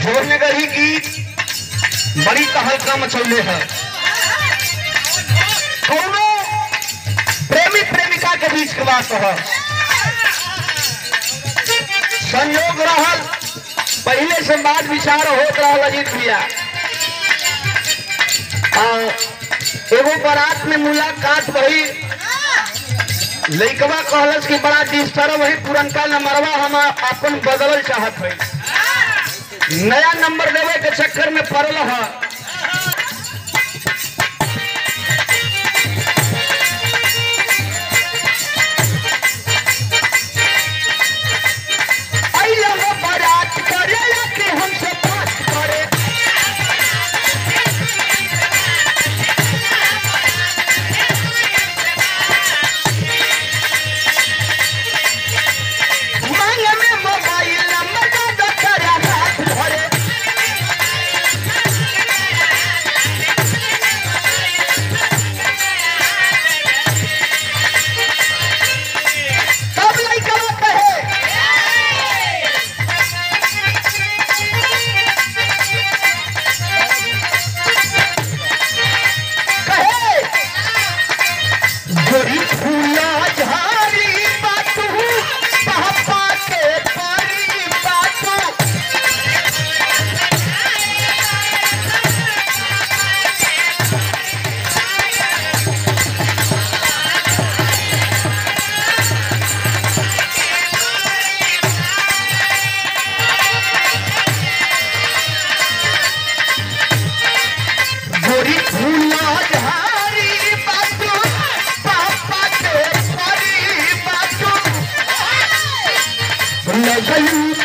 भुवनगरी गीत बड़ी तहलका मचौले है दोनों प्रेमी प्रेमिका के बीच के बात है संयोग रहल पहले से बात विचार होत रहल अजीत भैया आ, एगो बारात में मुलाकात भई लइकवा कहलस कि बड़ा डिस्टर्ब है पुरनका नंबरवा हम अपन बदलल चाहत है नया नंबर देवे के चक्कर में पड़ल है अइला हो बारात करेला के हमसे बात करे मांग में मोबाइल नंबर का दफ्तर हाथ धरे तब लइका कहे कहे गोरी फूला झारी बातू पापा के परी बातू गोरी फूला झारी बातू पापा के परी बातू लगलू